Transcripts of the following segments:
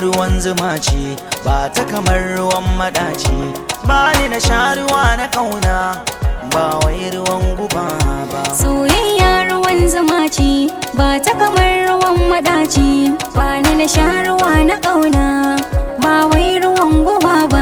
ruwan zuma ce ba ta kamar ruwan madaci ba ni na sha ruwa na kauna ba wai ruwan guba ba Soyayya ruwan zuma ce ba ta kamar ruwan madaci ba ni na sha ruwa na ƙauna ba wai ruwan guba ba.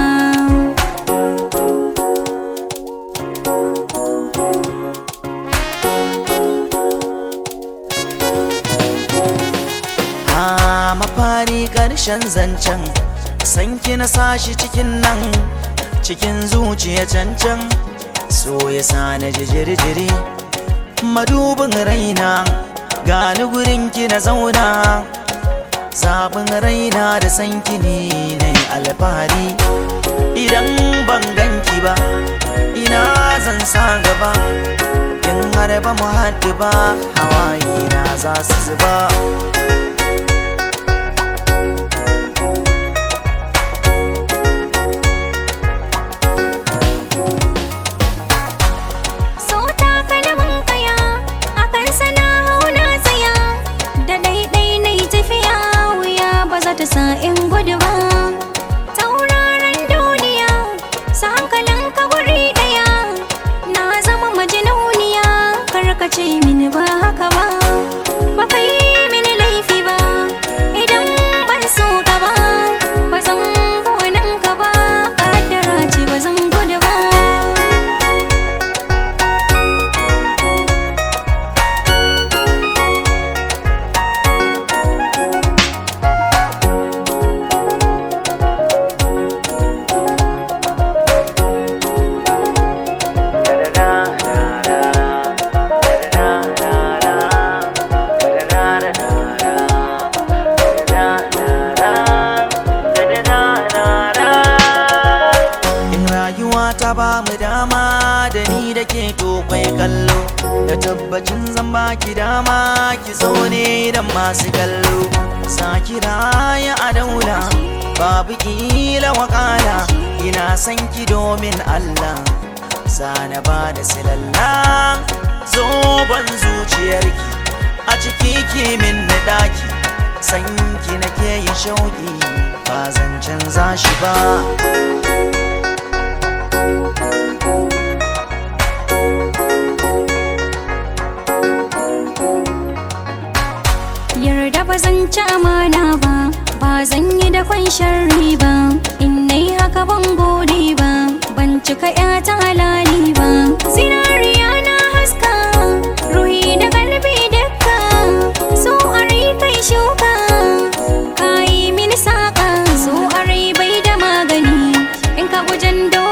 a mafari ƙarshen zancen sanki na sashi cikin nan cikin zuciya cancan so ya sa na ji jirjiri madubin raina gani gurin ki na zauna zaɓin raina da sanki ne na yi alfahari idan ban ganki ba ina zan sa gaba in har ba mu haɗu ba hawaye na za su zuba So takalmin kaya akan sana hauna tsaya da ɗaiɗai na yi tafiya wuya ba za ta sa in gudu ba. Tauraron duniya sa hankalin ka guri ɗaya na zama majinuniya karkace mini ba haka ba. Ba ka yi mini laifi ba idan ban so ka ba ba zan gonan ka ba ƙaddara ce ba zan gudu ba. In rayuwa ta ba mu dama da ni da ke tokwai kallo Da tabbacin zan baki dama ki zo ne da masu kallo Sa kira ya a daula babu kila wakala Ina son ki domin Allah Sana ba da silalla Zoban zuciyarki a ciki kimin na daki Sanki nake yin shauki ba zan canza shi ba yarda ba zan ci amana ba ba zan yi da kwan sharri ba in nai haka ban gode ba ban cika ta halali ba zinariya na haska ruhi da kalbi dukka so a rai kai shuka ka yi mini saƙa so a rai bai da magani in ka gujen